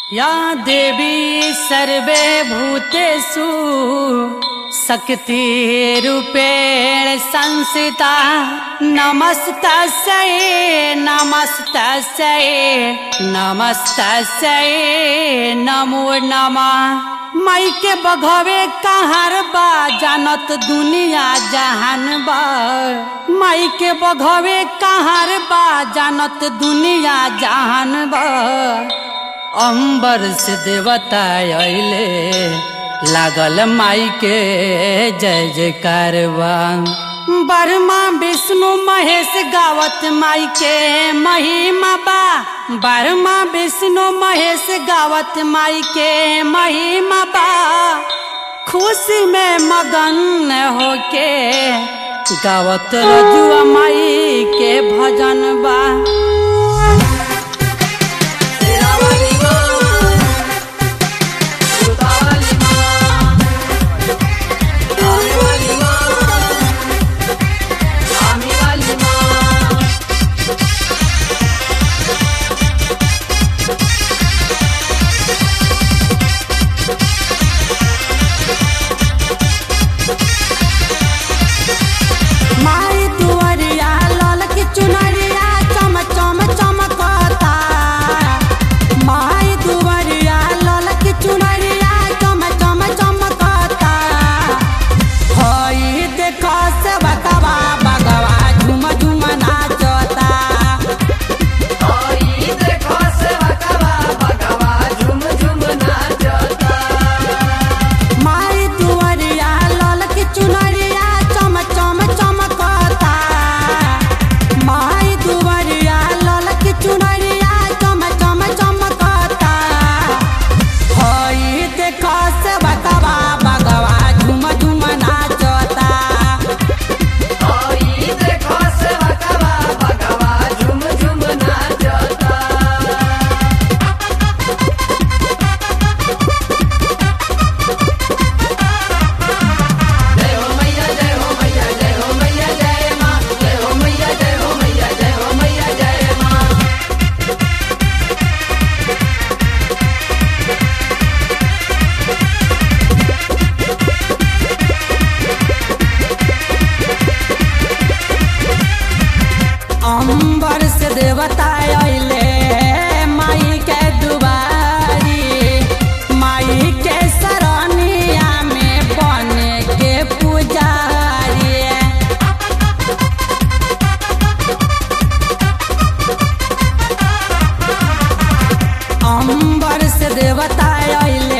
या देवी सर्वे भूतेषु शक्तिरूपेण संस्थिता नमस्तस्यै नमस्तस्यै नमस्तस्यै नमो नमः माई के बघवे कहार बा जानत दुनिया जहान बा माई के बघवे कहार बा जानत दुनिया जहान बा अंबर से देवता अइले लागल माई के जय जयकार बा बर्मा विष्णु महेश गावत माई के महिमा बा बर्मा विष्णु महेश गावत माई के महिमा बा खुशी में मगन होके गावत रजुआ माई के भजन बा शेरावाली माँ सुतावाली माँ आने वाली माँ आने वाली माँ माई दुआरिया लाल की चुनरिया चम चम चमकता माई दुआरिया लाल की चुनरिया चम चम चमकता हई देखो से बकवा बगवा झुम झुम नाचता आई देखो से बकवा बकवा झुम झुम नाचता माई दुआरिया लाल की चुनरिया चम चम चमकता माई दुआरिया लाल की चुनरिया चम चम चमकता हई देखो से बकवा बगवा झुम झुम नाचता आई देखो से बकवा बकवा झुम झुम नाचता जय हो मैया जय हो मैया जय हो मैया जय माँ जय हो मैया जय हो मैया जय हो मैया जय माँ अंबर से देवता अइले माई के दुबारी माई के सरनिया में बने के पुजारी अंबर से देवता अइले